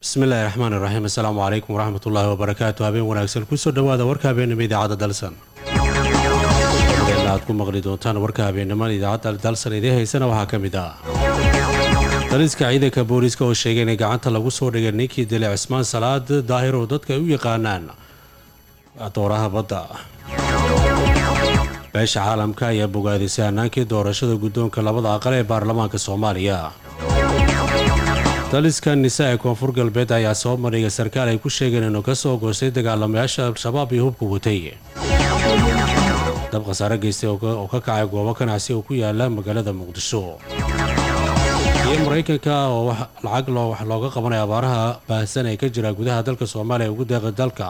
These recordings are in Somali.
bismillahi raxmaan iraxiim assalaamu calaykum waraxmatullaahi wabarakaatu habeen wanaagsan kusoo dhowaada warka habeenimo idaacadda dalsan aad ku maqli doontaan warka habeenimada idaacadda dalsan idiin haysana waxaa ka mid ah daliska ciidanka booliiska oo sheegay inay gacanta lagu soo dhigay ninkii dilay cismaan salaad daahir oo dadka ay u yaqaanaan dooraha badda beesha caalamka ayaa bogaadisay hannaankii doorashada guddoonka labada aqal ee baarlamaanka soomaaliya daliska nisa ee koonfur galbeed ayaa soo marhigay sarkaal ay ku sheegeen inuu ka soo goostay dagaalamayaasha al-shabaab iyo hubka watay dab khasaare geystay oo ka kacay goobo ganacsi oo ku yaala magaalada muqdisho iyo maraykanka oo lacag wax looga qabanaya abaaraha baahsan ee ka jira gudaha dalka soomaaliya ugu deeqa dalka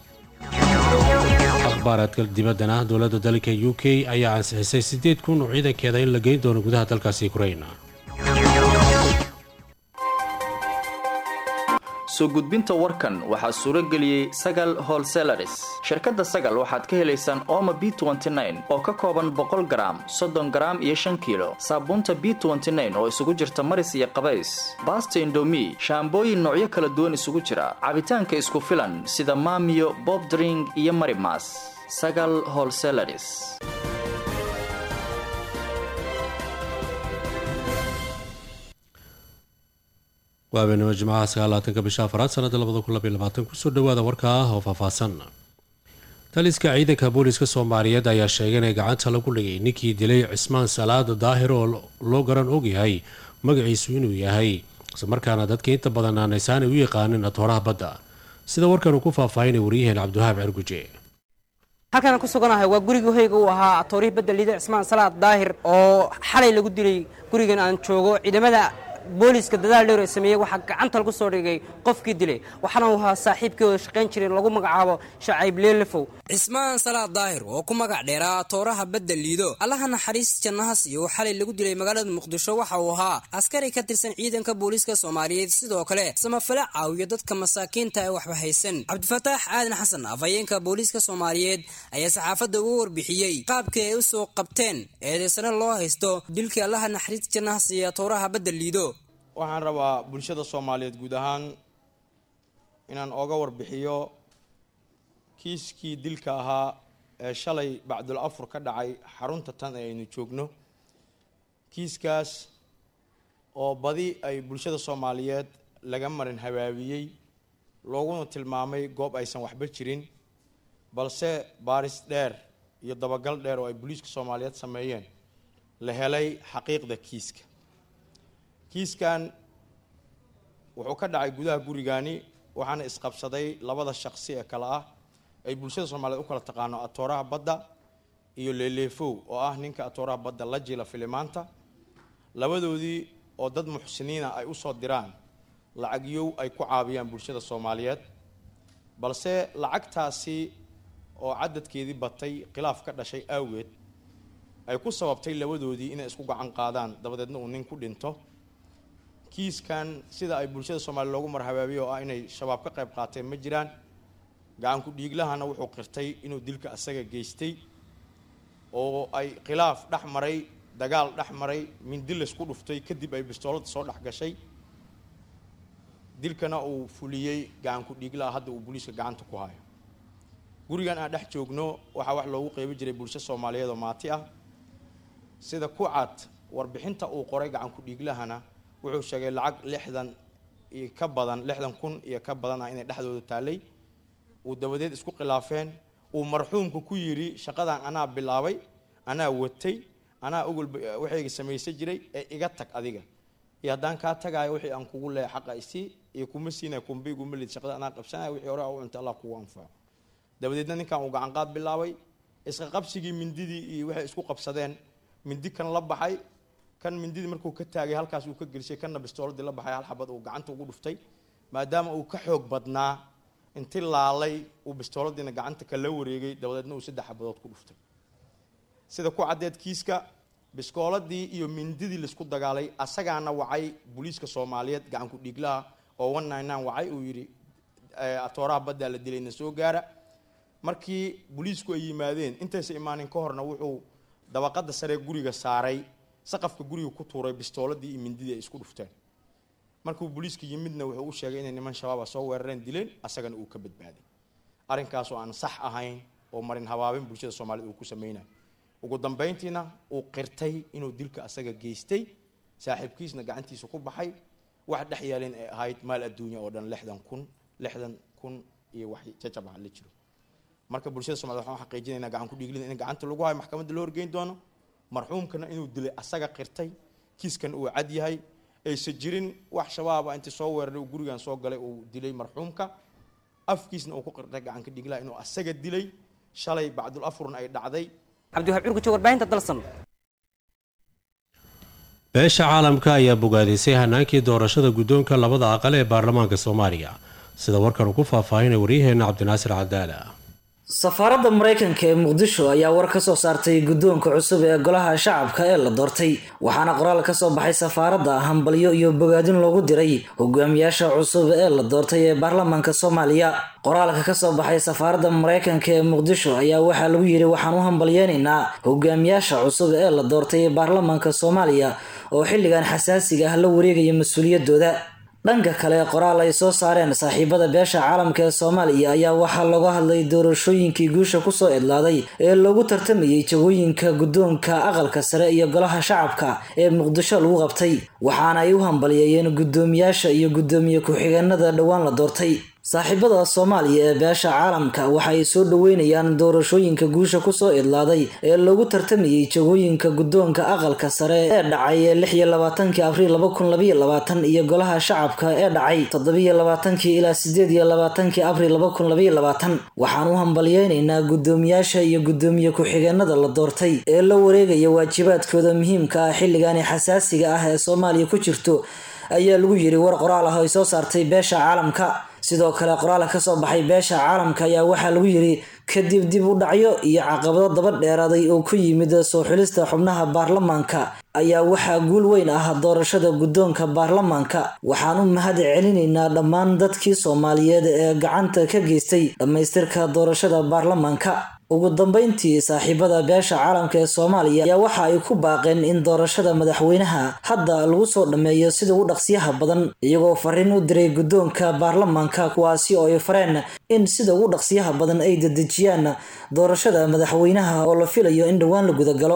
akhbaaradka dibaddana dowladda dalka u k ayaa ansixisay siddeed kun oo ciidankeeda in la geyn doono gudaha dalkaasi ukrain soo gudbinta warkan waxaa suuro geliyey sagal holselaris shirkadda sagal waxaad ka helaysaan ooma b oo ka kooban boqol garaam soddon garaam iyo shan kiilo saabuunta b oo isugu jirta maris iyo qabays baasta indomi shaambooyin noocyo kala duwan isugu jira cabitaanka isku filan sida maamiyo bobdring iyo marimas sagal holselaris waa habeenimo jimcaha sagaalaatanka bisha afaraad sanada labada kun labaiy labaatan kusoo dhawaada warka ah oo faahfaahsan taliska ciidanka booliiska soomaaliyeed ayaa sheegay inay gacanta lagu dhigay ninkii dilay cismaan salaada daahir oo loo garan ogyahay magaciisu inuu yahay islamarkaana dadka inta badan aanaysaanay u yaqaanin atooraha badda sida warkan uu ku faahfaahinay waryaheen cabdiwahaab cerguje halkaan ku suganahay waa gurigii hoyga uu ahaa atoorihii badda liida cismaan salaad daahir oo xalay lagu dilay gurigan aan joogo ciidamada booliiska dadaal dhowr ee sameeyey waxaa gacanta lagu soo dhigay qofkii dilay waxaana uu ahaa saaxiibkii oo shaqayn jiray lagu magacaabo shacayb leelefow cismaan salaad daahir oo ku magac dheeraa atooraha badda liido allaha naxariis jannaha siiyo oo xalay lagu dilay magaalada muqdisho waxa uu ahaa askari ka tirsan ciidanka booliiska soomaaliyeed sidoo kale samafale caawiyo dadka masaakiinta ee waxba haysan cabdifataax aadan xasan afhayeenka booliiska soomaaliyeed ayaa saxaafadda uga warbixiyey qaabkii ay u soo qabteen eedeysano loo haysto dilkii allaha naxariis jannaha siiya atooraha badda liido waxaan rabaa bulshada soomaaliyeed guud ahaan inaan ooga warbixiyo kiiskii dilka ahaa ee shalay bacdul afur ka dhacay xarunta tan ee aynu joogno kiiskaas oo badi ay bulshada soomaaliyeed laga marin habaabiyey looguna tilmaamay goob aysan waxba jirin balse baaris dheer iyo dabagal dheer oo ay booliiska soomaaliyeed sameeyeen la helay xaqiiqda kiiska kiiskan wuxuu ka dhacay gudaha gurigani waxaana isqabsaday labada shaqsi ee kale ah ay bulshada soomaaliyeed u kala taqaano atooraha badda iyo leeleefow oo ah ninka atooraha badda la jila filimaanta labadoodii oo dad muxsiniina ay usoo diraan lacagyow ay ku caabiyaan bulshada soomaaliyeed balse lacagtaasi oo cadadkeedii batay khilaaf ka dhashay awgeed ay ku sababtay labadoodii inay isku gacan qaadaan dabadeedna uu nin ku dhinto kiiskan sida ay bulshada soomaaliya loogu marhabaabiye oo ah inay shabaab ka qayb qaateen ma jiraan gacanku dhiiglahana wuxuu qirtay inuu dilka asaga geystay oo ay khilaaf dhex maray dagaal dhex maray mindi laysku dhuftay kadib ay bistoolada soo dhex gashay dilkana uu fuliyey gacanku dhiiglaha hadda uu booliiska gacanta ku hayo gurigan aan dhex joogno waxaa wax loogu qeybi jiray bulsho soomaaliyeed oo maati ah sida ku cad warbixinta uu qoray gacanku dhiiglahana wuxuu sheegay lacag lixdan iyo ka badan lixdan kun iyo ka badan ah inay dhexdooda taallay uu dabadeed isku khilaafeen uu marxuumka ku yidhi shaqadan anaa bilaabay anaa watay anaa ogol waxayga samaysan jiray ee iga tag adiga iyo haddaan kaa tagaayo wixii aan kugu leehay xaqa isii iyo kuma siinaya kumba iguma lid shaqada anaa qabsanaya wixii hore u cunta allah kugu anfaco dabadeedna ninkan uu gacanqaad bilaabay isqa qabsigii mindidii iyo waxay isku qabsadeen mindi kan la baxay kan mindidii markuu ka taagay halkaas uu ka gelisay kanna bistooladii la baxay hal xabad uu gacanta ugu dhuftay maadaama uu ka xoog badnaa inti laalay uu bistooladiina gacanta kala wareegay dabadeedna uu saddex xabadood ku dhuftay sida ku caddeed kiiska biskooladii iyo mindidii laisku dagaalay asagaana wacay booliiska soomaaliyeed gacanku dhiiglaha oo one nine nine wacay uu yidhi atooraha baddaa la dilayna soo gaara markii booliisku ay yimaadeen intaysa imaanin ka horna wuxuu dabaqada sare guriga saaray saqafka guriga ku tuuray bistooladii iyo mindidii ay isku dhufteen markuu booliiska yimidna wuxuu u sheegay inay niman shabaaba soo weerareen dileen asagana uu ka badbaaday arrinkaas oo aan sax ahayn oo marin habaabin bulshada soomaaliyed uu ku sameynayo ugu dambeyntiina uu qirtay inuu dilka asaga geystay saaxiibkiisna gacantiisa ku baxay wax dhex yeelin ay ahayd maal adduunya oo dhan lixdan kun lixdan kun iyo wax jajab ah la jiro marka bulshada somaliyed waxaan xaqiijinaynaa gacan ku dhiiglin in gacanta lagu hayo maxkamadda loo horgeyn doono marxuumkana inuu dilay asaga qirtay kiiskan uu cad yahay aysan jirin wax shabaaba intii soo weeraray uu gurigan soo galay uu dilay marxuumka afkiisna uu ku qirtay gacan ka dhiiglaha inuu asaga dilay shalay bacdul afurna ay dhacday cabdiwahaab curgujo warbaahinta dalsan beesha caalamka ayaa bogaadisay hanaankii doorashada guddoonka labada aqal ee baarlamaanka soomaaliya sida warkan uu ku faahfaahinay waryaheenna cabdinaasir cadaala safaaradda maraykanka ee muqdisho ayaa war ka soo saartay guddoonka cusub ee golaha shacabka ee la doortay waxaana qoraal ka soo baxay safaaradda hambalyo iyo bogaadin loogu diray hogaamiyaasha cusub ee la doortay ee baarlamaanka soomaaliya qoraalka ka soo baxay safaaradda maraykanka ee muqdisho ayaa waxaa lagu yidhi waxaan u hambalyeynaynaa hogaamiyaasha cusub ee la doortay ee baarlamaanka soomaaliya oo xilligan xasaasiga ah la wareegaya mas-uuliyadooda dhanka kale qoraal ay soo saareen saaxiibada beesha caalamka ee soomaaliya ayaa waxaa looga hadlay doorashooyinkii guusha kusoo idlaaday ee loogu tartamayay jagooyinka guddoonka aqalka sare iyo golaha shacabka ee muqdisho lagu qabtay waxaana ay u hambalyeeyeen guddoomiyaasha iyo guddoomiye ku-xigeenada dhowaan la doortay saaxiibada soomaaliya ee beesha caalamka waxa ay soo dhaweynayaan doorashooyinka guusha kusoo idlaaday ee loogu tartamayay jagooyinka guddoonka aqalka sare ee dhacay lix iyo labaatankii abriil laba kun labaiyo labaatan iyo golaha shacabka ee dhacay toddobiyo labaatankii ilaa sideed iyo labaatankii abriil laba kun labaiyo labaatan waxaan u hambalyeynaynaa guddoomiyaasha iyo guddoomiye ku-xigeenada la doortay ee la wareegaya waajibaadkooda muhiimka ah xilligaani xasaasiga ah ee soomaaliya ku jirto ayaa lagu yiri war qoraal ah oo ay soo saartay beesha caalamka sidoo kale qoraalka kasoo baxay beesha caalamka ayaa waxaa lagu yiri kadib dib u dhacyo iyo caqabado daba dheeraaday oo ku yimid soo xulista xubnaha baarlamaanka ayaa waxaa guul weyn ah doorashada guddoonka baarlamaanka waxaan u mahad celinaynaa dhammaan dadkii soomaaliyeed ee gacanta ka geystay dhammaystirka doorashada baarlamaanka ugu dambeyntii saaxiibada beesha caalamka ee soomaaliya ayaa waxa ay ku baaqeen in doorashada madaxweynaha hadda lagu soo dhammeeyo sida ugu dhaqsiyaha badan iyagoo fariin u diray guddoonka baarlamaanka kuwaasi oo ay fareen in sida ugu dhaqsiyaha badan ay dedejiyaan doorashada madaxweynaha oo la filayo in dhowaan la gudagalo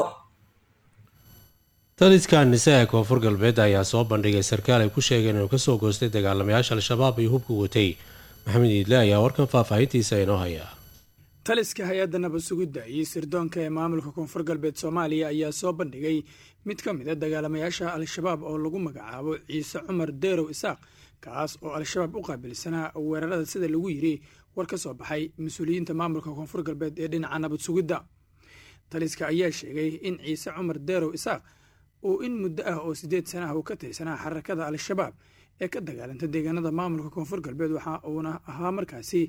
taliska nise ee koonfur galbeed ayaa soo bandhigay sarkaal ay ku sheegeen inuu kasoo goostay dagaalamayaasha al-shabaab iyo hubka watay maxamed iidle ayaa warkan faahfaahintiisa inoo haya taliska hay-adda nabad sugidda iyo sirdoonka ee maamulka koonfur galbeed soomaaliya ayaa soo bandhigay mid ka mid a dagaalamayaasha al-shabaab oo lagu magacaabo ciise cumar deerow isaaq kaas oo al-shabaab u qaabilsanaa weerarada sida lagu yiri war ka soo baxay mas-uuliyiinta maamulka koonfur galbeed ee dhinaca nabad sugidda taliska ayaa sheegay in ciise cumar deerow isaaq uu in muddo ah oo siddeed sana ah uu ka tirsanaa xarakada al-shabaab ee ka dagaalanta deegaanada maamulka koonfur galbeed waxa uuna ahaa markaasi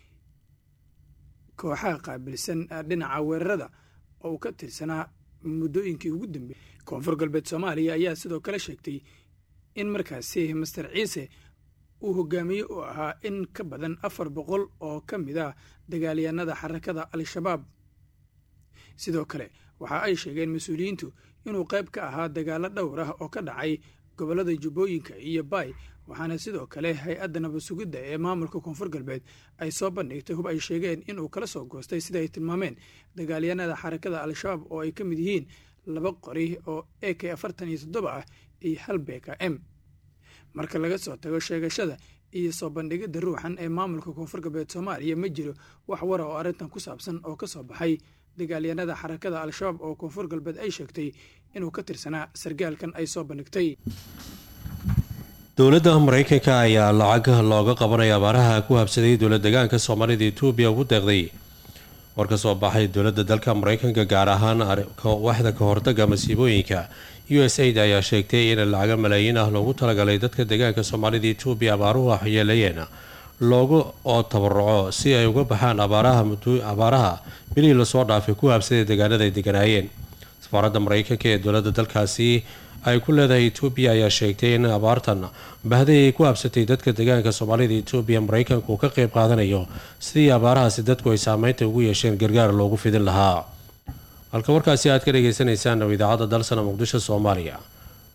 kooxaha qaabilsan dhinaca weerarada oo uu ka tirsanaa muddooyinkii ugu dambeeyey koonfur galbeed soomaaliya ayaa sidoo kale sheegtay in markaasi master ciise uu hogaamiye u ahaa in ka badan afar boqol oo ka mid ah dagaalyahanada xarakada al-shabaab sidoo kale waxa ay sheegeen mas-uuliyiintu inuu qayb ka ahaa dagaalo dhowr ah oo ka dhacay gobollada jubbooyinka iyo baay waxaana sidoo kale hay-adda nabad sugidda ee maamulka koonfur galbeed ay soo bandhigtay hub ay sheegeen inuu kala soo goostay sida ay tilmaameen dagaalyahanada xarakada al-shabaab oo ay ka mid yihiin laba qori oo a k afartan iyo toddoba ah iyo hal beka m marka laga soo tago sheegashada iyo soo bandhigidda ruuxan ee maamulka koonfur galbeed soomaaliya ma jiro wax wara oo arrintan ku saabsan oo ka soo baxay dagaalyahanada xarakada al-shabaab oo koonfur galbeed ay sheegtay inuu ka tirsanaa sargaalkan ay soo bandhigtay dowladda maraykanka ayaa lacag looga qabanaya abaaraha ku habsaday dowla degaanka soomaalida etoobiya ugu deeqday war ka soo baxay dowladda dalka maraykanka gaar ahaan waxda ka hortaga masiibooyinka u s aid ayaa sheegtay in lacaga malaayiin ah loogu talagalay dadka deegaanka soomaalida etoobiya abaaruhu waxyeeleeyeen loogu oo tabaruco si ay uga baxaan abaaraha bilihii lasoo dhaafay ku habsaday deegaanada ay deganaayeen safaaradda maraykanka ee dowladda dalkaasi ay ku leedahay etoobiya ayaa sheegtay in abaartan bahday ay ku habsatay dadka deegaanka soomaalida etoobiya maraykanku uu ka qeyb qaadanayo sidii abaarahaasi dadku ay saameynta ugu yeesheen gargaar loogu fidin lahaa halka warkaasi aad ka dhagaysanaysaan oo idaacadda dalsana muqdisho soomaaliya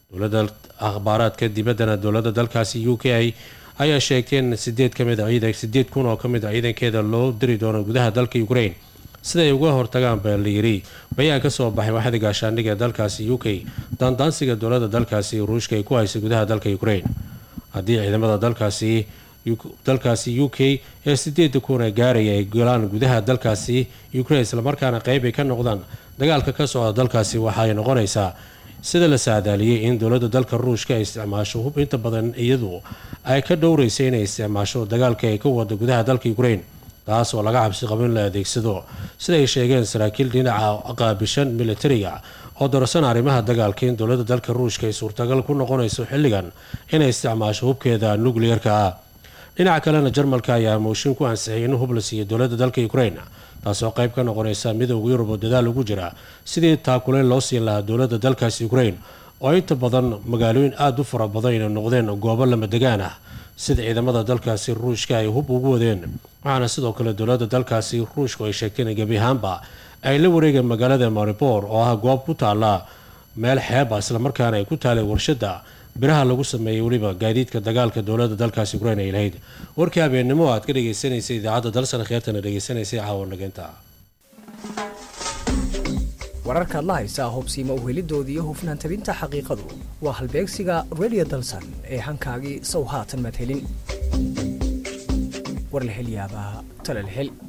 dowladda akhbaaraadka dibaddana dowladda dalkaasi u k ayaa sheegtay in sideed kamid a sideed kun oo kamid a ciidankeeda loo diri doono gudaha dalka ukraine siday uga hortagaan baa la yiri bayaan ka soo baxay waxda gaashaandhiga ee dalkaasi u k daandaansiga dowladda dalkaasi ruushka ay ku haysay gudaha dalka ukraine haddii ciidamada dalkaasi dalkaasi u k ee sideeda kuna gaaraya ay galaan gudaha dalkaasi ukraine islamarkaana qeyb ay ka noqdaan dagaalka ka socda dalkaasi waxaay noqonaysaa sida la saadaaliyey in dowladda dalka ruushka ay isticmaasho hub inta badan iyadu ay ka dhowraysa inay isticmaasho dagaalka ay ka wada gudaha dalka ukraine taas oo laga cabsi qabo in la adeegsado sida ay sheegeen saraakiil dhinaca qaabishan militariga oo darasan arrimaha dagaalka in dowladda dalka ruushka ay suurtagal ku noqonayso xilligan inay isticmaasho hubkeeda nukliyeerka ah dhinaca kalena jarmalka ayaa mooshin ku ansixiyay in hub la siiyo dowladda dalka ukraine taasoo qayb ka noqonaysa midowga yurub oo dadaal ugu jira sidii taakuleyn loo siin lahaa dowladda dalkaasi ukraine oo inta badan magaalooyin aada u fara badan inay noqdeen goobo lama degaan ah sida ciidamada dalkaasi ruushka ay hub ugu wadeen waxaana sidoo kale dowladda dalkaasi ruushku ay sheegteen gebi ahaanba ay la wareegeen magaalada maribor oo ah goob ku taala meel xeeba islamarkaana ay ku taalay warshada biraha lagu sameeyey weliba gaadiidka dagaalka dowladda dalkaasi ukraine ay lahayd warkii habeennimo aad ka dhagaysanaysay idaacadda dalsan kheertana dhegaysanaysay caawa nageynta wararkaad la haysaa hubsiima uhelidooda iyo hufnaan tabinta xaqiiqadu waa halbeegsiga redio dalsan ee hankaagii sow haatan madhelin war la hel yaabaa tala la hel